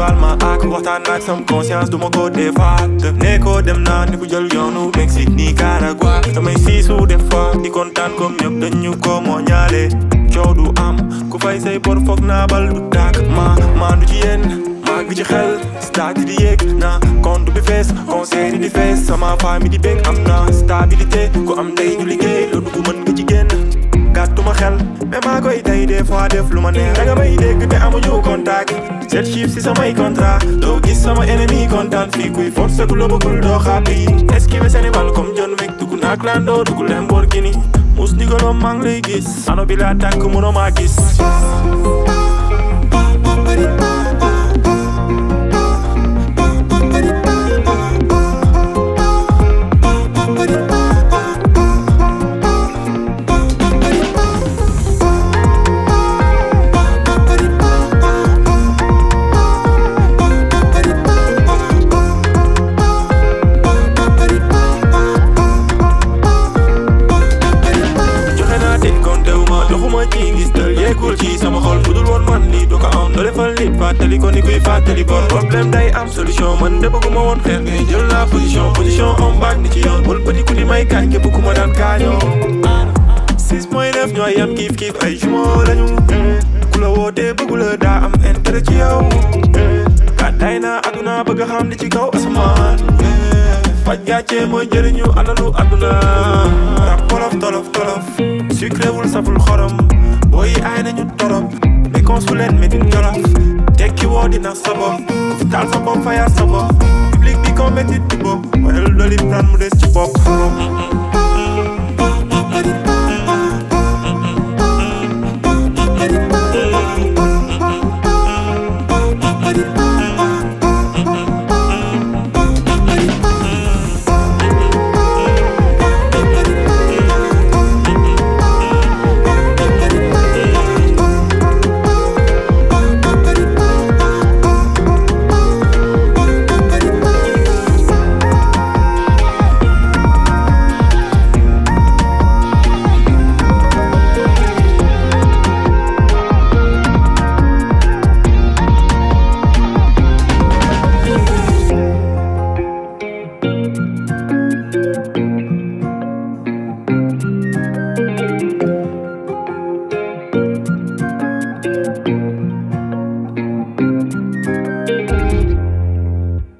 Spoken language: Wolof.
baal ma ak waxtaan ak sam conscience du ma ko defaat ne ko dem naa ni ku jël yoonu Mexique ni Nicaragua damay siisu des fois di kontaan comme ñëpp dañu ko moo ñaale coow du am ku fay say bor foog naa bal du tàkk ma maa du ci yéen maa ngi ci xel stade di yéeg na compte bi fees concert yi di fees sama famille di bég am na stabilité ku am ndey ñu liggéey loolu dugg mën nga ci génn gàttuma xel mais maa koy tey des fois def lu ma neex danga may dégg te amuñu contact sept chiffres si samay contrat doo gis sama ennemi kontaan fii kuy force ku la bëggul doo xàppi esquive Sénégal comme John Wick dugg naa Clando dugg Lamborghini mus ndigaloom maa ngi lay gis ano bi laa tàkk mënoo maa gis joxe naa te kontewu ma doxuma ci ngis tël yeegul ci sama xol budul woon man lii du ko am doo defal nit fàttali ko ni kuy fàttali bor problème day am solution man de bëgguma woon xeex ngay jël la position position on baag ni ci yoon bul petit ku di may kaañ képp ku ma daan kaañoo 6 point 9 ñooy yam kiif kiif ay jumeaux lañu ku la wootee bëggu la daa am intérêt ci yow gàddaay naa aduna bëgg xam li ci kaw asamaan faj gàcce mooy njëriñu alalu aduna rap tolof tolof tolof sucré wul saful xorom booy yi aay nañu torop mais consu leen medin jolof tekki woo dina sa bopp ku fi taal sa bopp fayaat sa bopp public bi compétit di bopp wayal doli pran mu des ci bopp